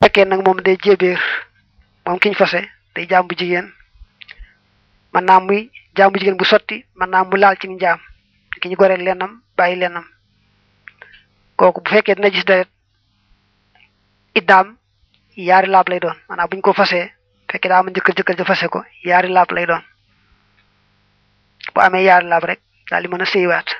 fekkee nag moom day jébéer moom kiñ fase day jaam bu jigéen man naa muy jaam bu jigéen bu sotti man naa mu laal ci njaam ki ñu goreel lennam bàyyi lennam kooku bu fekkee dina gis deret iddaam yaari laab lay doon maanaam bu ñu ko fasee fekkee daa ma jëkkër jëkkër ja fase ko yaari laab lay doon bu amee yaari laab rek daal di mën a sëywaat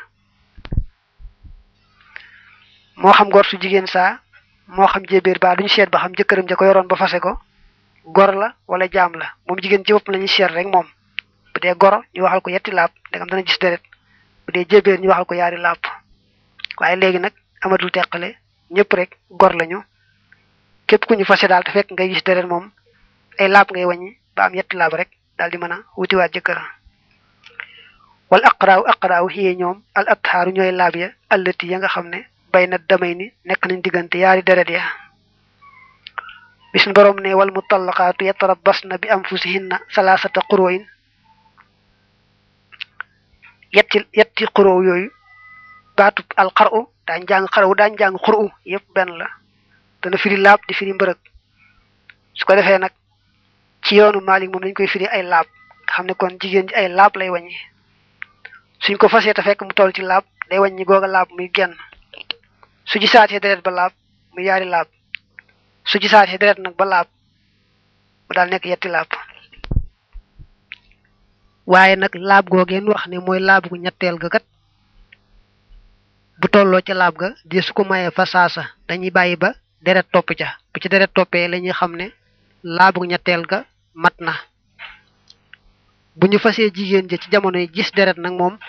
moo xam gor su jigéen saa moo xam jébéer baa duñu seet ba xam jëkkëram ja ko yoroon ba fase ko gor la wala jaam la moom jigéen ci bopp la ñuy seet rek moom bu dee goro ñu waxal ko yetti laab ndegam dana gis deret bu dee jébéer ñu waxal ko yaari laab waaye léegi nag amatul teqale ñëpp rek gor lañu képp ku ñu fase daal te fekk ngay gis deret moom ay laab ngay wàññi ba am yetti laab rek daal di mën a wutiwaat jëkkër wal aqraaw aqraaw xiyee ñoom al athaaru ñooy laab ya allati ya nga xam ne bay na damay ni nekk nañ diggante yaari deret ya bis borom ne wal mutallaqaatu yatarabbasna bi anfusihinna salaasata qurooyin yetti yetti quroo yooyu baatu al xaru daañ jàng xaraw daañ jàng xuru yépp benn la dana firi laab di firi mbërëg su ko defee nag ci yoonu Maalik moom dañ koy firi ay laab nga xam ne kon jigéen ji ay laab lay wàññi suñ ko fasee te fekk mu toll ci laab day wàññi googa laab muy genn su ci saatee deret ba laab mu yaari laab su ci saatee deret nag ba laab mu daal nekk yetti laab waaye nag laab googeen wax ne mooy laab gu ñetteel ga kat bu tolloo ca laab ga di su ko mayee fa saasa dañuy bàyyi ba deret topp ca bu ci deret toppee la ñuy xam ne laab gu ñetteel ga mat na bu ñu fasee jigéen ja ci jamono yi gis deret nag moom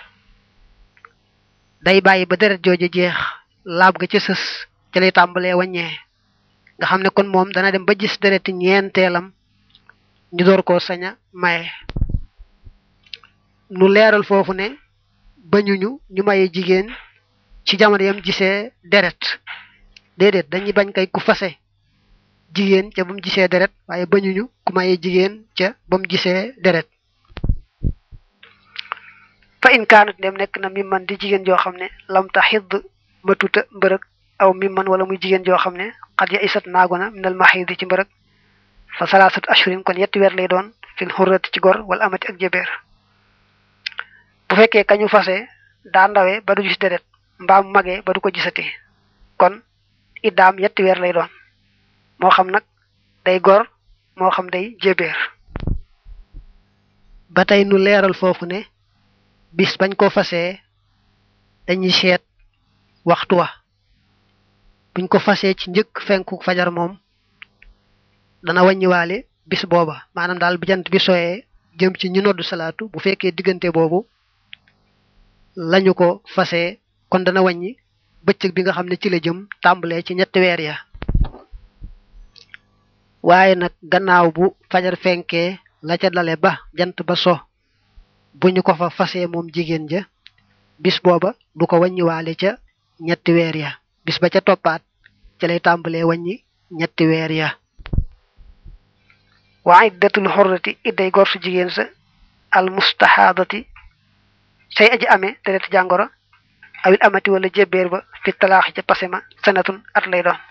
day bàyyi ba deret jooju jeex laab ga ca sës ca lay tàmbalee wàññee nga xam ne kon moom dana dem ba gis dereti ñeenteelam ñu door koo sañ a maye nu leeral foofu ne bañuñu ñu maye jigéen ci jamono yam gisee deret déedéet dañuy bañ kay ku fase jigéen ca ba mu gisee deret waaye bañuñu ku maye jigéen ca ba mu gisee deret fa in kaanat dem nekk na mi man di jigéen joo xam ne lam ta xidd matuta mbërëg aw mi man wala muy jigéen joo xam ne xat ya isat naagona minal maxidi ci mbërëg fa salaasat ashurin kon yetti weer lay doon fil xurrati ci gor wala amati ak jëbeer bu fekkee kañu fase daa ndawee ba du gis deret mbaa mu magee ba du ko gisati kon iddaam yetti weer lay doon moo xam nag day gor moo xam day jëbeer ba tey nu leeral foofu ne bis bañ ko fasee dañuy seet waxtu wa buñ ko fasee ci njëkk fenku fajar moom dana wàññiwaale bis booba maanaam daal bu jant bi soyee jëm ci ñu noddu salaatu bu fekkee diggante boobu lañu ko fasee kon dana wàññi bëccëg bi nga xam ne ci la jëm tàmbalee ci ñetti weer ya waaye nag gannaaw bu fajar fenkee la ca dale ba jant ba so bu ñu ko fa fasee moom jigéen ja bis booba du ko wàññiwaale ca ñetti weer ya bis ba ca toppaat ca lay tàmbalee wàññi ñetti weer ya wa iddatul xorrati idday gor su jigéen sa al mustahaadati say aji amee deret jàngoro awil amati wala jébbeer ba fi talaaxi ca pasema sanatun at lay doon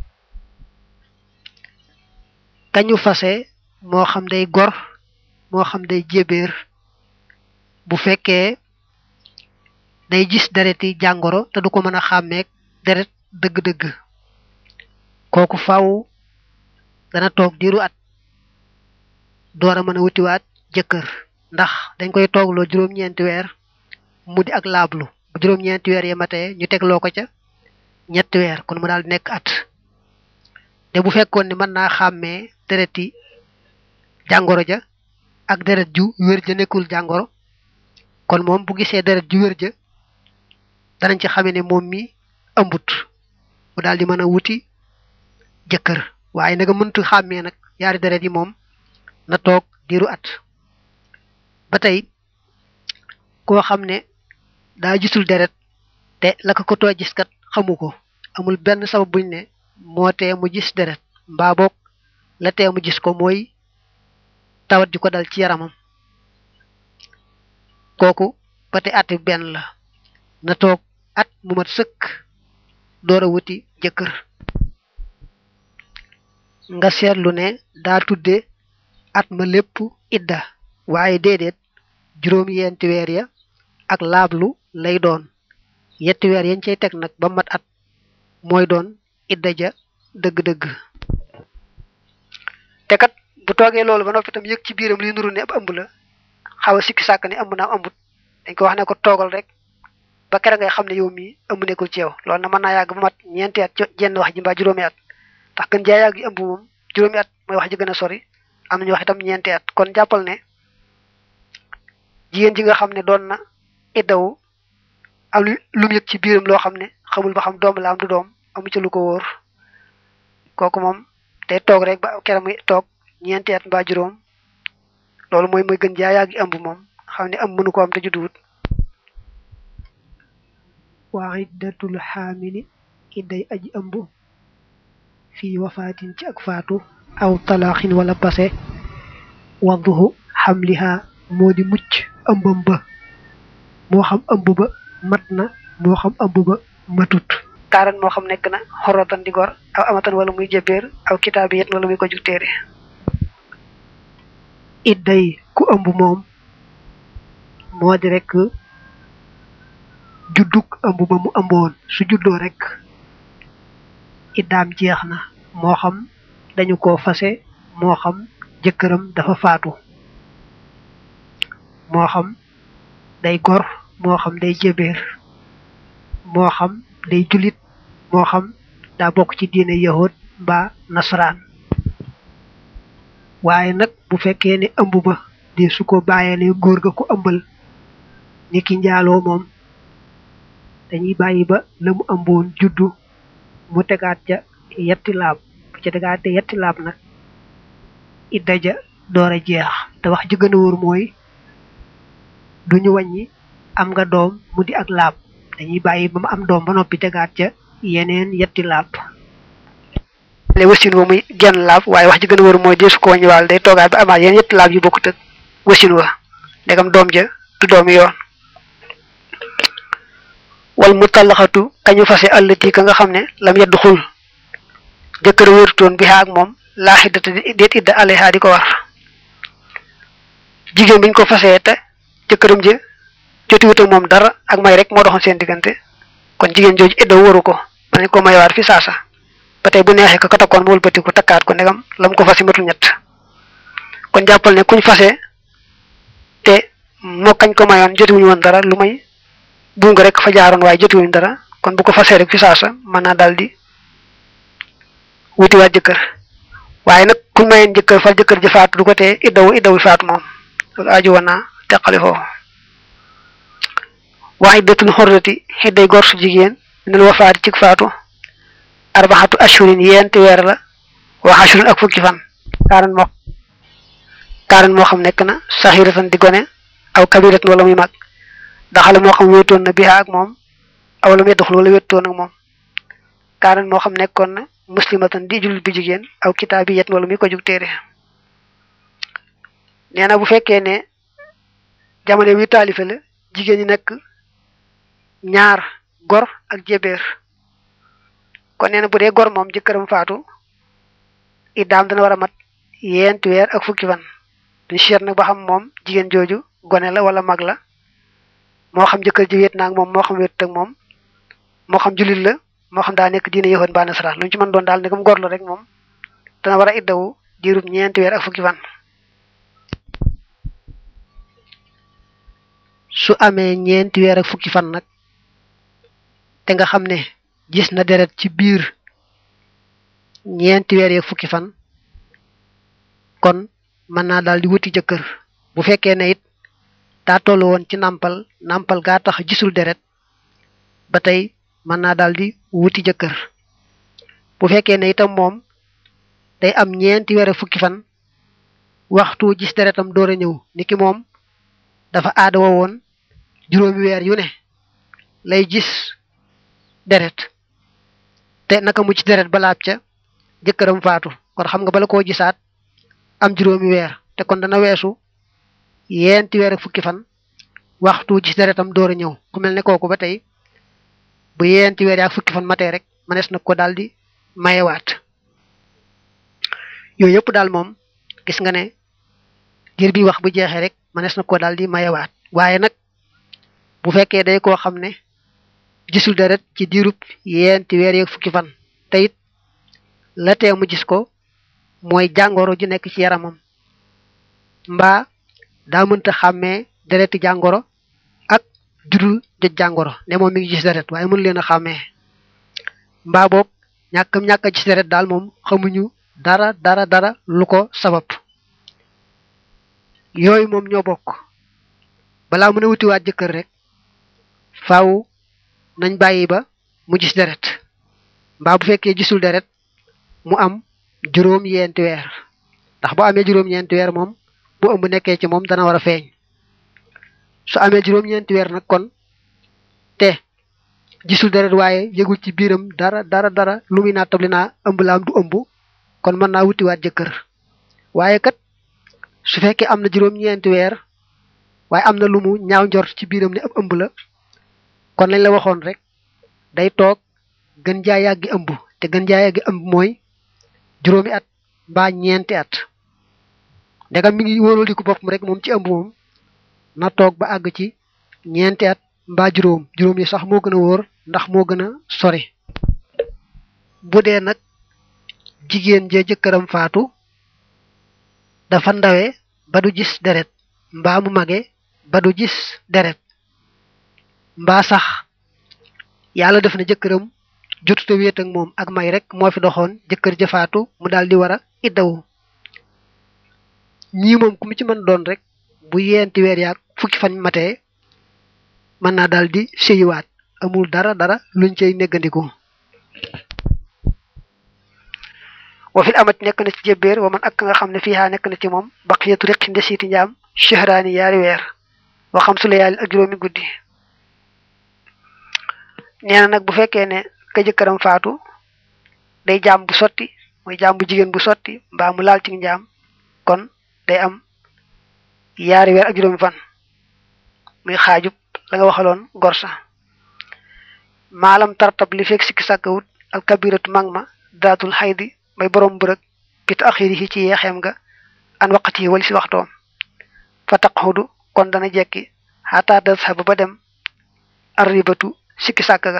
kañu fase moo xam day gor moo xam day jébbeer bu fekkee day gis dereti jàngoro te du ko mën a xàmmeek deret dëgg-dëgg kooku faw dana toog diiru at door a mën a wutiwaat jëkkër ndax dañ koy toogloo juróom-ñeenti weer mu di ak laablu bu juróom-ñeenti weer ya matee ñu tegloo ko ca ñetti weer kon mu daal di nekk at te bu fekkoon ne mën naa xàmmee dereti jàngoro ja ak deret ju wér ja nekkul jàngoro kon moom bu gisee deret ju wér ja danañ ci xamee ne moom mi ëmbut mu daal di mën a wuti jëkkër waaye nag mëntu xàmmee nag yaari deret yi moom na toog diiru at ba tey koo xam ne daa gisul deret te la ko ko too gis kat xamu ko amul benn sabab buñ ne moo tee mu gis deret mbaa boog la tee mu gis ko mooy tawat ji ko dal ci yaramam kooku ba tey at benn la na toog at mu mat sëkk door a wuti jëkkër nga seetlu ne daa tudde at ma lépp idda waaye déedéet juróom yenti weer ya ak laablu lay doon yetti weer yañ cay teg nag ba mat at mooy doon idda ja dëgg-dëgg te kat bu toogee loolu ba noppi tam yëg ci biiram li nuru ne ab ëmb la xaw a sikki sàkk ne ëmb naam ëmbut dañ ko wax ne ko toogal rek ba kere ngay xam ne yow mii ëmb nekkul ci yow loolu na mën naa yàgg ba mat ñeenti at jenn wax ji mbaa juróomi at ndax gën jaa yàgg ëmb moom juróomi at mooy wax ji gën a sori am nañu wax itam ñeenti at kon jàppal ne jigéen ji nga xam ne doon na iddawu am lu mu yëg ci biiram loo xam ne xamul ba xam doom la am du doom amu ci lu ko wóor kooku moom day toog rek ba kere muy toog ñeenti at mbaa juróom loolu mooy mooy gën jaa yàgg ëmb moom xam ne ëmb mënu ko am te judduwut waa iddatul xaamili idday aji ëmb fii wafaatin ci ak faatu aw talaaxin wala pase wadduhu xamliha moo di mucc ëmbam ba moo xam ëmb ba mat na moo xam ëmb ba matut kaaran moo xam nekk na xorotan di gor aw amatan wala muy jëbeer aw kitaabiyet wala muy ko jug téere idday ku ëmb moom moo di rek juddug ëmb ba mu ëmboon su juddoo rek iddaam jeex na moo xam dañu ko fase moo xam jëkkëram dafa faatu moo xam day gor moo xam day jëbeer moo xam day julit moo xam daa bokk ci diine yahud mbaa nasaraan waaye nag bu fekkee ne ëmb ba de su ko bàyyeele góor ga ko ëmbal ni ki njaaloo moom dañuy bàyyi ba la mu ëmboon juddu mu tegaat ja yetti laab bu ca tegaate yetti laab nag idda ja door a jeex te wax ji gën a wóor mooy duñu wàññi am nga doom mu di ak laab dañuy bàyyi ba mu am doom ba noppi tegaat ca yeneen yetti laab le wasin wa muy genn laab waaye wax ji gën a wóor mooy deesu ko wàññi waal day toogaat ba amaat yeneen yetti laab yu bokkut ak wasin wa ndegam doom ja du doomi yoon wal mu tallaxatu kañu fase allati ka nga xam ne lam yeddu xul jëkkër wérutoon bi ak moom laa xiddata déet idda alayha di ko war jigéen biñ ko fasee te jëkkëram ji jotiwut ak moom dara ak may rek moo doxoon seen diggante kon jigéen jooju idda waru ko ma nañ ko mayawaat fi saasa ba tey bu neexee ko ka takkoon mu wëlbati ko takkaat ko ndegam lam ko fase matul ñett kon jàppal ne kuñ fase te moo kañ ko mayoon jotiwuñu woon dara lu may buum nga rek fa jaaroon waaye jotiwuñu dara kon bu ko fasee rek fi saasa mën naa daal di wutiwaat jëkkër waaye nag kuñ mayeen jëkkër far jëkkër ji faatu du ko tee iddawu iddawu faatu moom loolu aju woon naa teqali foofu wax iddatul xorrati xidday gor su jigéen minal wafaati ci faatu arbaxatu ashurin yenti weer la wax ashurin ak fukki fan kaaran moo kaaran moo xam nekk na saxiratan di gone aw kabiratan wala muy mag daxale moo xam wéetoon na biha ak moom aw la muy doxul wala wéetoon ak moom kaaran moo xam nekkoon na muslimatan di jullit bi jigéen aw kitaabiyat wala muy ko jug téere nee na bu fekkee ne jamono wi taalife la jigéen ñi nekk ñaar gor ak jébeer kon nee na bu dee gor moom jëkkëram faatu iddaam dana war a mat yenti weer ak fukki fan duñ seet nag ba xam moom jigéen jooju gone la wala mag la moo xam jëkkër ji wéet naag moom moo xam wéet ak moom moo xam jullit la moo xam daa nekk diine yoxoon ba nasaraan lu ñu ci mën doon daal ne comme gor la rek moom dana war a iddawu diirub ñeenti weer ak fukki fan su amee ñeenti weer ak fukki fan nag te nga xam ne gis na deret ci biir ñeenti weer ak fukki fan kon mën naa daal di wuti jëkkër bu fekkee ne it daa toll woon ci nàmpal nàmpal gaa tax gisul deret ba tey mën naa daal di wuti jëkkër bu fekkee ne itam moom day am ñeenti weer ak fukki fan waxtu gis deretam door a ñëw niki moom dafa aada woo woon juróomi weer yu ne lay gis deret te naka mu ci deret balaab ca jëkkëram faatu kon xam nga bala koo gisaat am juróomi weer te kon dana weesu yeenti weer ak fukki fan waxtu gis deretam door a ñëw ku mel ne kooku ba tey bu yeenti weer ak fukki fan matee rek manees na ko daal di mayewaat yooyu yëpp daal moom gis nga ne diir bi wax bu jeexee rek mënees na ko daal di mayewaat waaye nag bu fekkee day koo xam ne gisul deret ci diirub yeenti weer yeeg fukki fan te it la tee mu gis ko mooy jàngoro ju nekk ci yaramam mbaa daa mënta xàmmee dereti jàngoro ak judul jot jàngoro ne moom mi ngi gis deret waaye mënu leen a xàmmee mbaa boog ñàkkam ñàkk a gis deret daal moom xamuñu dara dara dara lu ko sabab yooyu moom ñoo bokk balaa mën a wutiwaat jëkkër rek faaw nañ bàyyi ba mu gis deret mbaa bu fekkee gisul deret mu am juróom yeenti weer ndax bu amee juróom ñeenti weer moom bu ëmb nekkee ci moom dana war a feeñ su amee juróom ñeenti weer nag kon te gisul deret waaye yëgul ci biiram dara dara dara lu muy naa tabli naa ëmb laam du ëmb kon mën naa wutiwaat jëkkër waaye kat su fekkee am na juróom ñeenti weer waaye am na lu mu ñaaw njort ci biiram ne ab ëmb la kon lañ la waxoon rek day toog gën jaa yàggi ëmb te gën jaa yàggi ëmb mooy juróomi at mbaa ñeenti at ndegam mi ngi wóoral di ko boppam rek moom ci ëmb moom na toog ba àgg ci ñeenti at mbaa juróom juróom yi sax moo gën a wóor ndax moo gën a sori bu dee nag jigéen jee jëkkëram faatu dafa ndawe ba du gis deret mbaa mu mage ba du gis deret mbaa sax yàlla def na jëkkëram jotute wéet ak moom ak may rek moo fi doxoon jëkkër jëfaatu mu daal di war a iddawu ñii moom ku mu ci mën doon rek bu yeenti weer yaag fukki fan matee mën naa daal di séyiwaat amul dara dara luñ cay néggandiku wa fil amat nekk na ci jébbeer wa man ak nga xam ne fiihaa nekk na ci moom baqiyatu riqi ndesiiti njaam shahraani yaari weer wa xam su layaali ak juróomi guddi nee na nag bu fekkee ne ka jëkkëram faatu day jaam bu sotti mooy jaam bu jigéen bu sotti mbaa mu laal ci njaam kon day am yaari weer ak juróomi fan muy xaajub la nga waxaloon gorsa maalam tartab li fekk sikki sàkkawut alkabiratu mag ma daatul xaydi may borom bërëg bit axiri yi ci yeexeem nga an waqati yi wali si waxtoom fa taqxudu kon dana jekki xataa dashaba ba dem arribatu sikki sàkk ga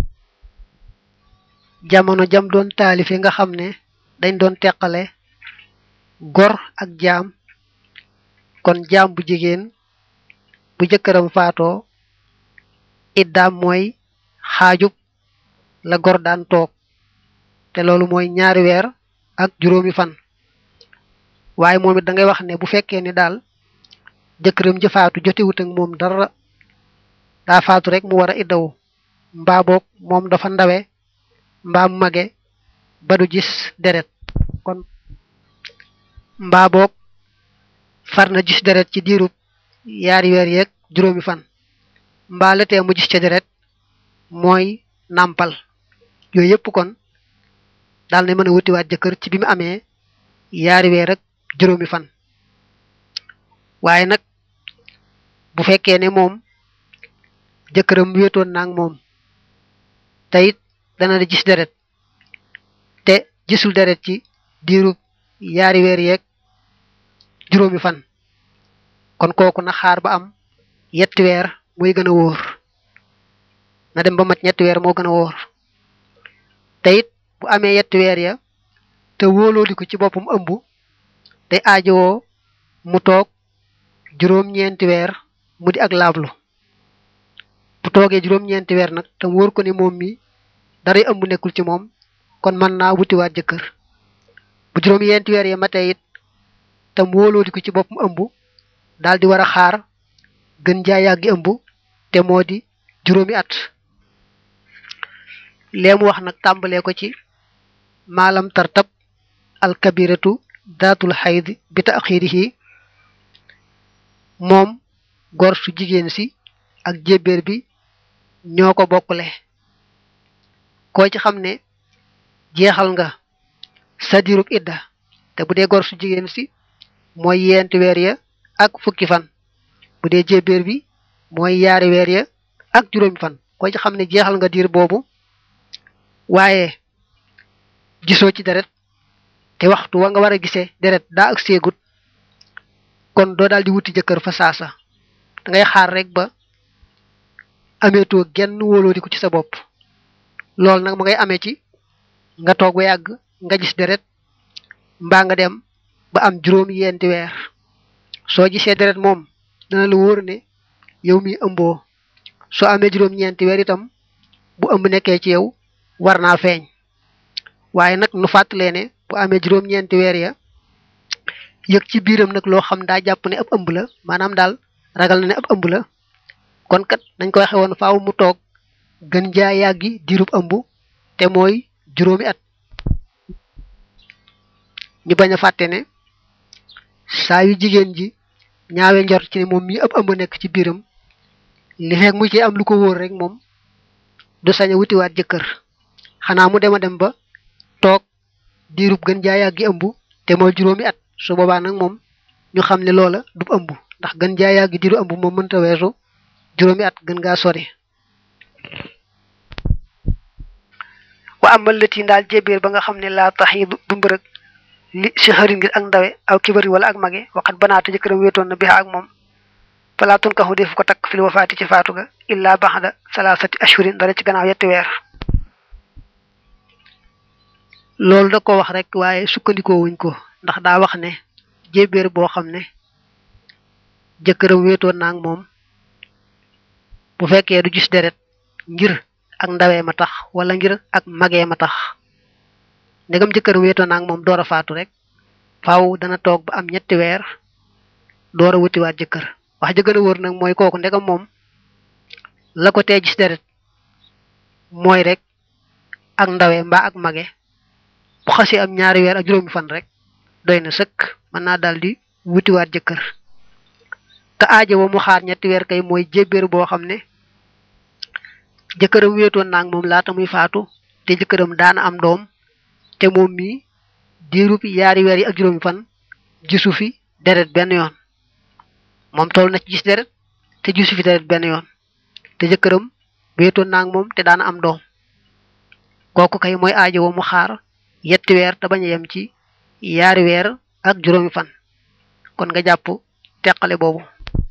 jamono jam doon taalife nga xam ne dañ doon teqale gor ak jaam kon jaam bu jigéen bu jëkkëram faatoo iddaam mooy xaajub la gor daan toog te loolu mooy ñaari weer ak juróomi fan waaye moom it da ngay wax ne bu fekkee ni daal jëkkëram ji faatu jotewut ak moom dara daa faatu rek mu war a iddawu mbaa boog moom dafa ndawe mbaa mu mage ba du gis deret kon mbaa boog far na gis deret ci diirub yaari weer yeeg juróomi fan mbaa la tee mu gis ca deret mooy nàmpal yooyu yëpp kon daal na mën a wutiwaat jëkkër ci bi mu amee yaari weer ak juróomi fan waaye nag bu fekkee ne moom jëkkëram wéetoon naa ak moom te it dana da gis deret te gisul deret ci diirub yaari weer yeeg juróomi fan kon kooku na xaar ba am yetti weer muy gën a wóor na dem ba mat ñetti weer moo gën a wóor te it bu amee yetti weer ya te wóolooli ko ci boppam ëmb day aajowoo mu toog juróom-ñeenti weer mu di ak laablu bu toogee juróom-ñeenti weer nag te wóor ko ni moom mi daray ëmb nekkul ci moom kon mën naa wutiwaat jëkkër bu juróom-ñeenti weer ya matee it te wóolooli ko ci boppam ëmb daal di war a xaar gën jaa yàggi ëmb te moo di juróomi at lee mu wax nag tàmbalee ko ci maalam tartab alkabiratu daatul xayd bi taxirihi moom gor su jigéen si ak jébbéer bi ñoo ko bokkule koo ci xam ne jeexal nga sa diirub idda te bu dee gor su jigéen si mooy yeenti weer ya ak fukki fan bu dee jébbéer bi mooy yaari weer ya ak juróomi fan koo ci xam ne jeexal nga diir boobu waaye gisoo ci deret te waxtu wa nga war a gisee deret daa ak seegut kon doo daal di wuti jëkkër fa saasa da ngay xaar rek ba ameetoo genn wóoloodiku ci sa bopp loolu nag ma ngay amee ci nga toog ba yàgg nga gis deret mbaa nga dem ba am juróom yenti weer soo gisee deret moom dana la wóor ne yow mi ëmboo soo amee juróom ñeenti weer itam bu ëmb nekkee ci yow war naa feeñ waaye nag nu fàttalee ne bu amee juróom ñeenti weer ya yëg ci biiram nag loo xam daa jàpp ne ab ëmb la maanaam daal ragal na ne ab ëmb la kon kat nañ ko waxe woon faaw mu toog gën jaa yàggi diirub ëmb te mooy juróomi at ñu bañ a fàtte ne saa yu jigéen ji ñaawe njort ci ne moom mii ab ëmb nekk ci biiram li fekk mu ci am lu ko wóor rek moom du sañ a wutiwaat jëkkër xanaa mu dem a dem ba toog diirub gën jaa yàggi ëmb te mooy juróomi at su boobaa nag moom ñu xam ne loola du ëmb ndax gën jaa yàggi diiru ëmb moom mënta weesu juróomi at gën ngaa sori wa amal lati daal jébéer ba nga xam ne laa tax yi du mbërëg li si xëri ngir ak ndawe aw kibari wala ak mage waxat banaata jëkkëram wéetoon na bixa ak moom falaa tun kaxu def ko takk fil wafaati ci faatu ga illa baxda salaasati ashurin dara ci gannaaw yetti weer loolu da ko wax rek waaye sukkandikoo wuñ ko ndax daa wax ne jébéer boo xam ne jëkkëram wéetoon na ak moom bu fekkee du gis deret ngir ak ndawee ma tax wala ngir ak magee ma tax ndegam jëkkër wéetoon na ak moom door a faatu rek faaw dana toog ba am ñetti weer door a wutiwaat jëkkër wax jëkkër a wër nag mooy kooku ndegam moom la ko tee gis deret mooy rek ak ndawee mbaa ak mage bu xasee am ñaari weer ak juróomi fan rek doy na sëkk mën naa daal di wutiwaat jëkkër te aajo wa mu xaar ñetti weer kay mooy jébbéer boo xam ne jëkkëram wéetoon naa ak moom laata muy faatu te jëkkëram daana am doom te moom mii diirub yaari weer yi ak juróomi fan gisu fi deret benn yoon moom toll na ci gis deret te gisu fi deret benn yoon te jëkkëram wéetoon naa ak moom te daana am doom kooku kay mooy aajo wa mu xaar yetti weer te bañ a yem ci yaari weer ak juróomi fan kon nga jàpp teqale boobu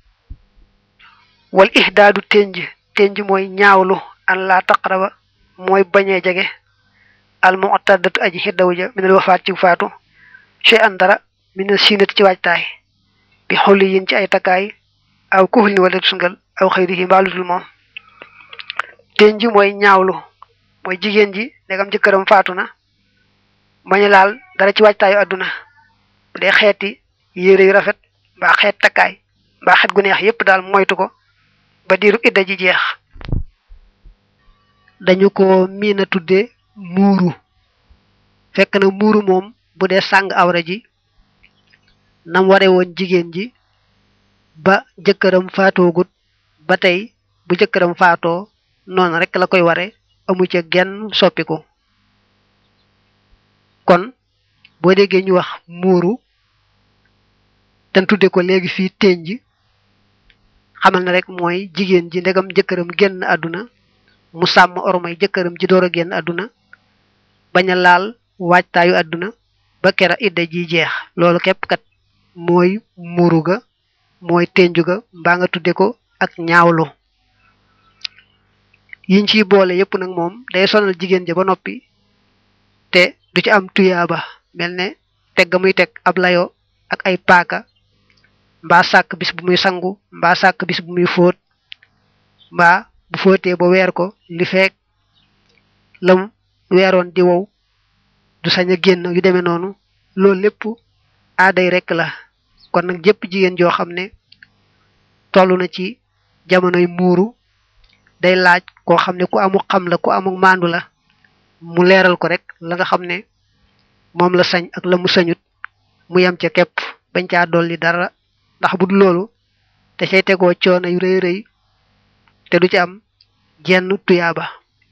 wal ihdaadu tenj tenj mooy ñaawlu an laa taqraba mooy bañee jege al mu'taddatu aji xiddawu ja minal wafaat ci faatu shay an dara mina siinati ci waajtaay bi xolli yin ci ay takkaay aw kuxul ni wala sungal aw xëyrihi mbaaludul moom tenj mooy ñaawlu mooy jigéen ji ndegam jëkkëram faatu na bañu laal dara ci waajtaayu àdduna bu dee xeeti yére yu rafet mbaa xeet takkaay mbaa xet gu neex yépp daal moytu ko ba diiru idda ji jeex dañu ko miina tudde muuru fekk na muuru moom bu dee sàng awra ji nam ware woon jigéen ji ba jëkkëram faatoogut ba tey bu jëkkëram faatoo noonu rek la koy ware amu ca genn soppiku kon boo déggee ñu wax muuru te tudde ko léegi fii tenj xamal na rek mooy jigéen ji ndegam jëkkëram génn àdduna mu sàmm ormay jëkkëram ji door a génn àdduna bañ a laal waajtaayu àdduna ba kera idda ji jeex loolu képp kat mooy muuru ga mooy tenju ga mbaa nga tudde ko ak ñaawlu yiñ ciy boole yépp nag moom day sonal jigéen ja ba noppi te du ci am tuyaaba mel ne teg ga muy teg ab layo ak ay paaka mbaa sàkk bis bu muy sangu mbaa sàkk bis bu muy fóot mbaa bu fóotee ba weer ko li feek lam weeroon di wow du sañ a génn yu demee noonu loolu lépp aaday rekk la kon nag jëpp jigéen joo xam ne toll na ci jamonoy muuru day laaj koo xam ne ku amul xam la ku amul maandu la mu leeral ko rek la nga xam ne moom la sañ ak la mu sañut mu yem ca képp bañ caa dolli dara ndax bu dul loolu te cay tegoo coono yu rëy rëy te du ci am jenn tuyaaba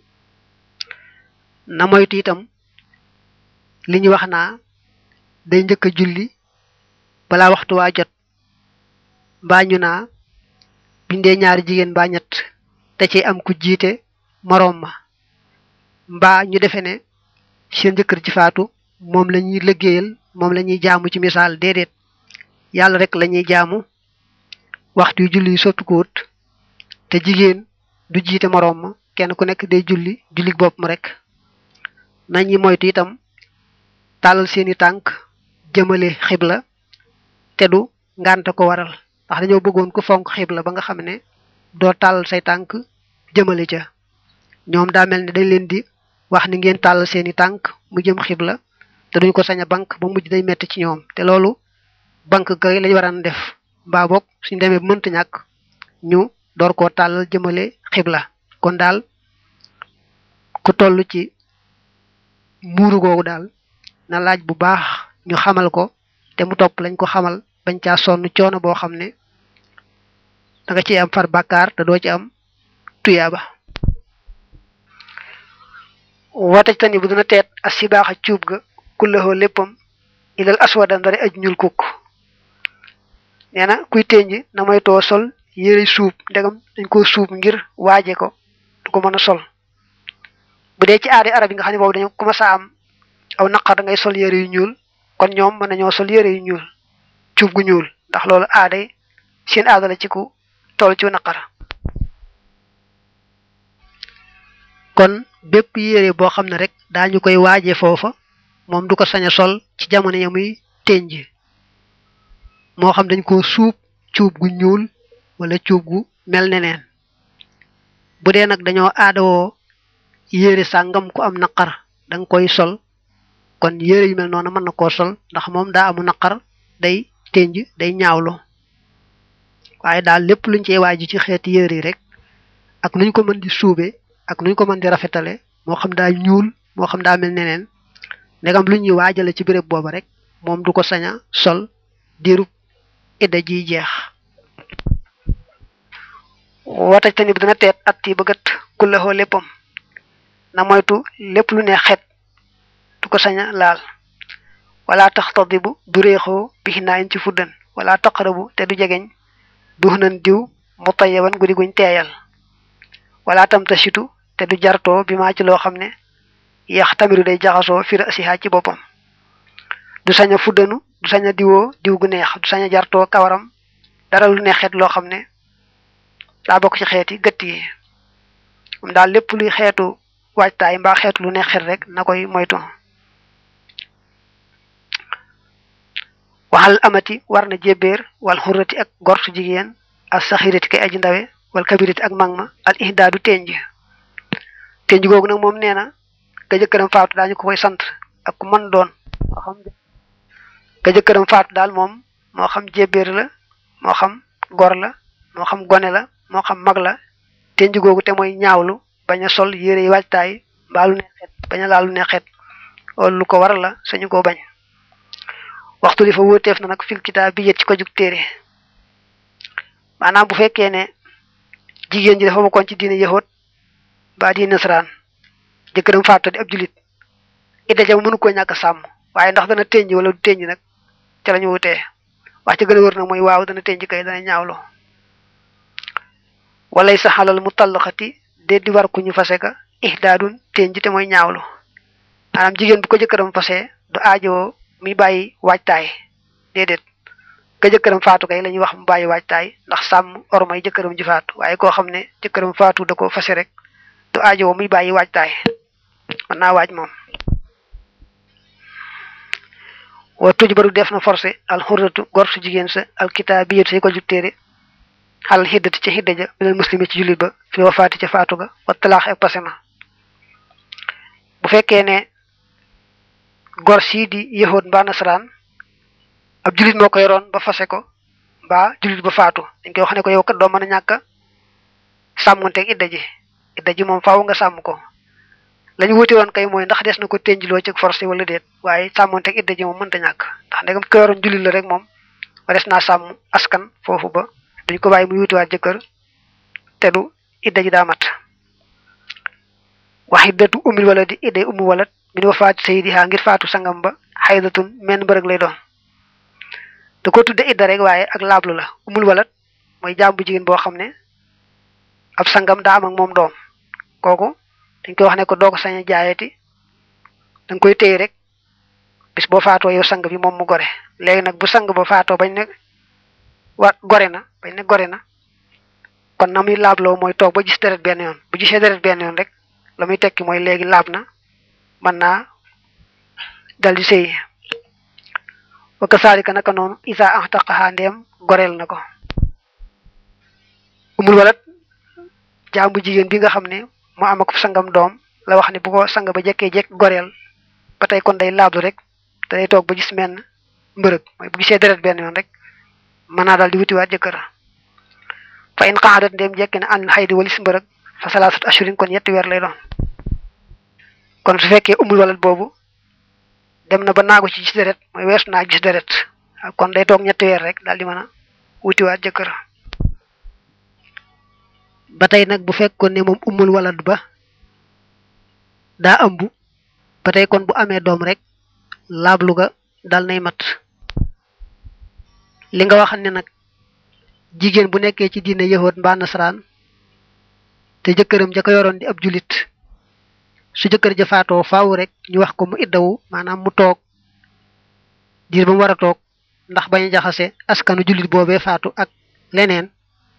na moytu itam li ñu wax naa day njëkk a julli balaa waxtu waa jot mbaa ñu naa bindee ñaari jigéen mbaa ñett te ci am ku jiite moroom ma mbaa ñu defe ne seen jëkkër ci faatu moom la ñuy liggéeyal moom la ñuy jaamu ci misaal déedéet yàlla rek la ñuy jaamu waxtu yu julli soppi ko wut te jigéen du jiite moroom ma kenn ku nekk day julli julli boppam rek nañu moytu itam tàllal seeni tànk jëmale xibla te du ngànte ko waral ndax dañoo bëggoon ku fonk xibla ba nga xam ne doo tàllal say tànk jëmale ca ñoom daa mel ne dañ leen di wax ni ngeen tàllal seeni tànk mu jëm xibla te duñ ko sañ a bank ba mujj day metti ci ñoom te loolu bank kay lañ waran def mbaa boog suñ demee mënta ñàkk ñu door koo tàllal jëmale xibla kon daal ku toll ci muuru googu daal na laaj bu baax ñu xamal ko te mu topp lañ ko xamal bañ caa sonn coono boo xam ne da nga ci am far bàkkaar te doo ci am tuyaaba wata tani bu dina teet as si baax a cuub ga kullahoo léppam ilal aswada ndari aj ñul kukk nee na kuy ténj na moytoo sol yére suub ndegam dañ ko suub ngir waaje ko du ko mën a sol bu dee ci aadi arab yi nga xam ne boobu dañu commencé am aw naqar da ngay sol yére yu ñuul kon ñoom mën nañoo sol yére yu ñuul cuub gu ñuul ndax loolu aaday seen aada la ci ku toll ci naqar kon bépp yére boo xam ne rek daañu koy waaje foofa moom du ko sañ a sol ci jamono ya muy ténj moo xam dañ ko suub cuub gu ñuul wala cuub gu mel neneen bu dee nag dañoo aadawoo yére sàngam ku am naqar da nga koy sol kon yére yu mel noonu mën na koo sol ndax moom daa amu naqar day ténj day ñaawlu waaye daal lépp luñ cey waaju ci xeeti yére yi rek ak nuñ ko mën di suube ak nuñ ko mën di rafetale moo xam daa ñuul moo xam daa mel neneen ndegam lu ñuy waajale ci béréb booba rek moom du ko sañ a sol diirub idda jiy jeex wataj tani bi dina teet at yi bëggat kullaxoo léppam na moytu lépp lu ne xet du ko sañ a laal wala tax tadibu du réexoo bixinaayin ci fuddan wala taqarabu te du jegeñ du nan diw mu tayaban guddi guñ teeyal wala tam tasitu te du jartoo bi maa ci loo xam ne yax tamiru day jaxasoo fira asiha ci boppam du sañ a fuddanu du sañ a diwoo diw gu neex du sañ a jartoo kawaram dara lu ne xeet loo xam ne daa bokk ci xeeti gëtt yi moom daal lépp luy xeetu waajtaay mbaa xeetu lu ne xet rek na koy moytu waxal amati war na jébéer wal xurrati ak gortu jigéen al saxirati kay aji ndawe wal kabirati ak mag ma al ihdaadu tenj tenj googu nag moom nee na ka jëkkëram faatu daañu ko koy sant ak ku mën doon moo xam ka jëkkëram faatu daal moom moo xam jébéer la moo xam gor la moo xam gone la moo xam mag la tenj googu te mooy ñaawlu bañ a sol yére yi waajtaay mbaa lu ne xet bañ a laal lu ne xet loolu lu ko waral la sañu koo bañ waxtu li fa wóoteef na nag fil kitaab bi yët ci ko jug téere maanaam bu fekkee ne jigéen ji dafa bokkoon ci diine yahut ba diine nasaraan jëkkëram faatu di ab julit idda jam mënu ko ñàkk sàmm waaye ndax dana tënj wala du tënj nag ca la ñu wutee wax ci gën a wër nag mooy waaw dana tënj kay dana ñaawlo walay sa xalal mu tallxati de di war ku ñu fase ka ihdaadun tënj te mooy ñaawlo maanaam jigéen bu ko jëkkëram fase du aajoo muy bàyyi waajtaay déedéet ka jëkkëram faatu kay la ñuy wax mu bàyyi waajtaay ndax sàmm ormay jëkkëram ji faatu waaye koo xam ne jëkkëram faatu da ko fase rek du aajoo muy bàyyi waajtaay mën naa waaj moom wa tuj baru def na forcé al xurratu gor su jigéen sa al kitaabiyatu say ko jub téere xalal xiddati ca xidda ja minal muslimi ci jullit ba fi wafaati ca faatu ga wa talaax ak pase ma bu fekkee ne gor sii di yëhoot mbaa nasaraan ab jullit moo ko yoroon ba fase ko mbaa jullit ba faatu dañ koy wax ne ko yow kat doo mën a ñàkk sàmmonteeg idda ji idda ji moom faaw nga sàmm ko lañu wuti woon kay mooy ndax des na ko ténjloo ci forcé wala déet waaye sàmmonteeg idda ji moom mënta ñàkk ndax ndegam ko yoroon jullit la rek moom ba des naa sàmm askan foofu ba duñ ko bàyyi mu wutiwaat jëkkër te du idda ji daa mat wax iddatu umil wala di idday umu walat min wafaati sayyidiha ngir faatu sangam ba xaydatun menn bërëg lay doon da ko tudde idda rek waaye ak laablu la umul walat mooy jaam bu jigéen boo xam ne ab sangam daa am ak moom doom kooku dañ koy wax ne ko doo ko sañ a jaayati da nga koy téye rek bis boo faatoo yow sang bi moom mu gore léegi nag bu sang ba faatoo bañ ne wa gore na bañ ne gore na kon na muy laabloo mooy toog ba gis deret benn yoon bu gisee deret benn yoon rek la muy tekki mooy léegi laab na mën naa dal di sëy wa kasaalika naka noonu isa axtaqaha ndeem goreel na ko umul walat jaamu jigéen bi nga xam ne mu am ak sangam doom la wax ne bu ko sang ba jekkee jekk goreel ba tey kon day laablu rek te day toog ba gis menn mbërëg mooy bu gisee deret benn yoon rek mën naa daal di wutiwaat jëkkër fa in qaadat ndéem jekki ne an xaydi walis mbërëg fa salaasat ashurin kon ñetti weer lay doon kon su fekkee umul walat boobu dem na ba naagu ci gis deret mooy weesu naa gis deret kon day toog ñetti weer rek daal di mën a wutiwaat jëkkër ba tey nag bu fekkoon ne moom umul walad ba daa ëmb ba tey kon bu amee doom rek laablu ga dal nay mat li nga wax ne nag jigéen bu nekkee ci diine yahood mbaa nasaraan te jëkkëram ja ko yoroon di ab julit su jëkkër ja faatoo faaw rek ñu wax ko mu iddawu maanaam mu toog diir ba mu war a toog ndax bañ a jaxase askanu julit boobee faatu ak leneen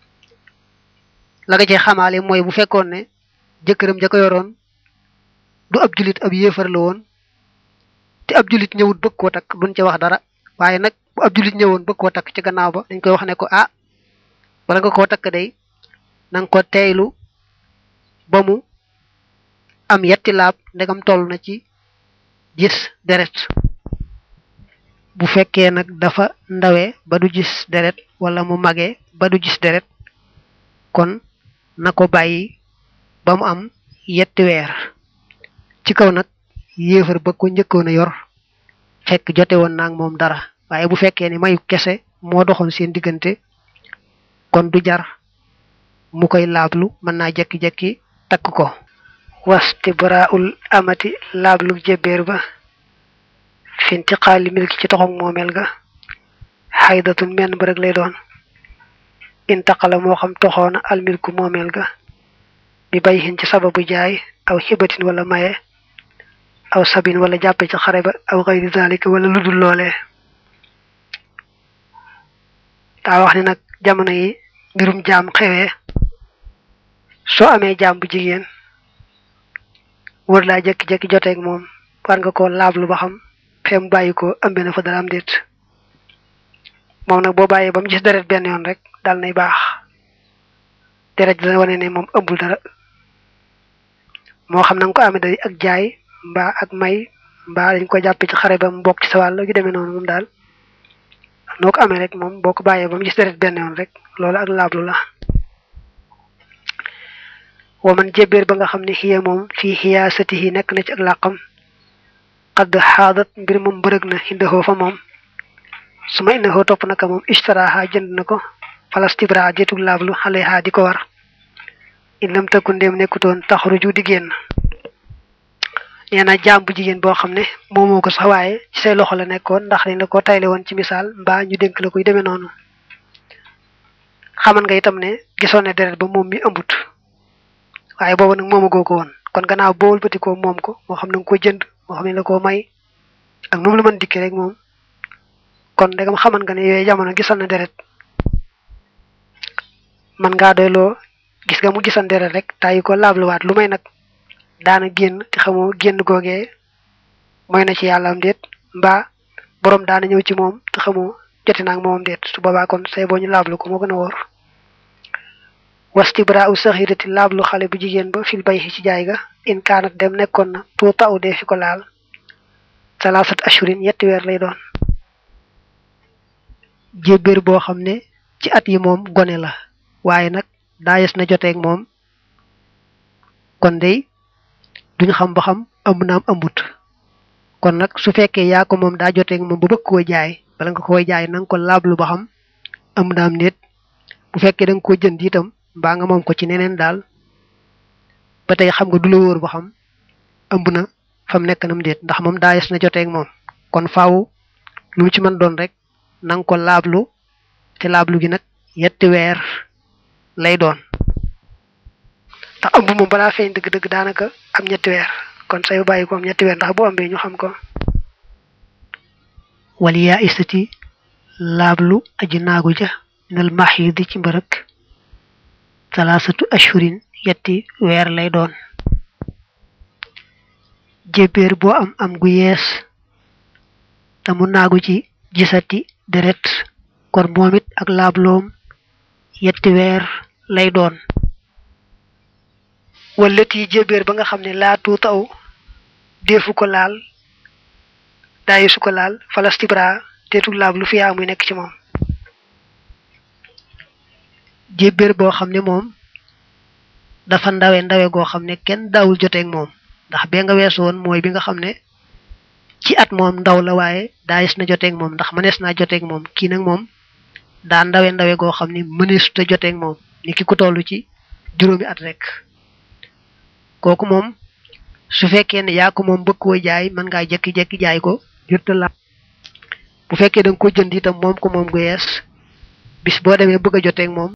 la nga cee xamaale mooy bu fekkoon ne jëkkëram ja ko yoroon du ab julit ab yéefar la woon te ab julit ñëwut bëgg koo takk duñ ca wax dara waaye nag bu ab julit ñëwoon bëgg koo takk ci gannaaw ba dañ koy wax ne ko ah wala nga koo takk day na nga ko teeylu ba mu am yetti laab ndegam toll na ci gis deret bu fekkee nag dafa ndawe ba du gis deret wala mu magee ba du gis deret kon na ko bàyyi ba mu am yetti weer ci kaw nag yéefar ba ko njëkkoon a yor fekk jote woon naag moom dara waaye bu fekkee ni mayu kese moo doxoon seen diggante kon du jar mu koy laablu mën naa jekki-jekki takk ko wastibraul amati laablu jébbeer ba fintiqaali milki ci toxog moomeel ga xaydatun menn ba rek lay doon intaqala moo xam toxoona almilku moomeel ga bi bay xin ci sababu jaay aw xibatin wala maye aw sabin wala jàppe ci xare ba aw xayri zalika wala ludul loolee daa wax ne nag jamono yi mbirum jaam xewee soo amee jaam bu jigéen wër laa jekki-jekki joteeg moom war nga ko laablu ba xam fee mu bàyyi ko ëmbe na fa dara am déet moom nag boo bàyyee ba mu gis deret benn yoon rek dal nay baax deret dana wane ne moom ëmbul dara moo xam na nga ko amee day ak jaay mbaa ak may mbaa dañ ko jàppe ci xare ba mu bokk ci sa wàll gi demee noonu moom daal noo ko amee rek moom boo ko bàyyee ba mu gis deret benn yoon rek loolu ak laablu la wa man jébéer ba nga xam ne xiya moom fii xiyaasatihi nekk na ci ak làqam xadd xaadat mbir moom bërëg na indahoo fa moom su ma indahoo topp naka moom ishtaraha jënd na ko falastibra jeetug laablu xaleha di ko war in lam tëkku ndéem nekkutoon taxruju di génn nee na jaam bu jigéen boo xam ne moomoo ko sax waaye ci say loxo la nekkoon ndax dañ la ko tayle woon ci misaal mbaa ñu dénk la koy demee noonu xaman nga itam ne gisoon ne deret ba moom mi ëmbut waaye boobu nag moomagoo ko woon kon gannaaw boo wëlbatikoo moom ko moo xam ne nga ko jënd moo xam ne la koo may ak nu mu la mën dikkee rek moom kon ndegam xaman nga ne yooyu jamono gisoon na deret man ngaa doyloo gis nga mu gisoon deret rek tàyyi ko laabluwaat lu may nag daana génn te xamoo génn googee mooy na ci yàlla am déet mbaa boroom daana ñëw ci moom te xamoo jote naag moom déet su boobaa kon say boo ñu laablu ko moo gën a wóor wastibra u saxirati laablu xale bu jigéen ba fil bay ci jaay ga in kaanat dem nekkoon na tuuta u dee fi ko laal salaasat ashurin yetti weer lay doon jébbéer boo xam ne ci at yi moom gone la waaye nag daayes na joteeg moom kon dey duñ xam ba xam ëmb naam ëmbut kon nag su fekkee yaa ko moom daa joteeg moom ba bëgg koo jaay bala nga koy jaay na nga ko laablu ba xam ëmb naam nit bu fekkee da nga ko jënd itam mbaa nga moom ko ci neneen daal ba tey xam nga du la wóor ba xam ëmb na fam nekk nam déet ndax moom daa yes na joteeg moom kon faaw lu mu ci mën doon rek na nga ko laablu te laablu gi nag yetti weer lay doon ndax ëmb moom balaa feeñ dëgg-dëgg daanaka am ñetti weer kon say bàyyi ko am ñetti weer ndax bu ëmbee ñu xam ko wal yaa istati laablu aji naagu ja minal maxidi ci mbërëk salaasatu ashurin yetti weer lay doon jébbéer boo am am gu yees te mu naagu ci gisati deret kon moom it ak laabloom yetti weer lay doon wallati jébbéer ba nga xam ne laatu taw deefu ko laal daayi su ko laal falastibra teetul laab lu fiyaa muy nekk ci moom jébbéer boo xam ne moom dafa ndawe ndawe goo xam ne kenn daawul joteeg moom ndax bee nga weesu woon mooy bi nga xam ne ci at moom ndaw la waaye daayis na joteeg moom ndax mënees naa joteeg moom kii nag moom daa ndawe ndawe goo xam ne mëneesuta joteeg moom ni ki ku toll ci juróomi at rek kooku moom su fekkee ne yaa ko moom bëgg koo jaay mën ngaa jekki-jekki jaay ko jërta la bu fekkee da nga ko jënd itam moom ko moom gu yees bis boo demee bëgg a joteeg moom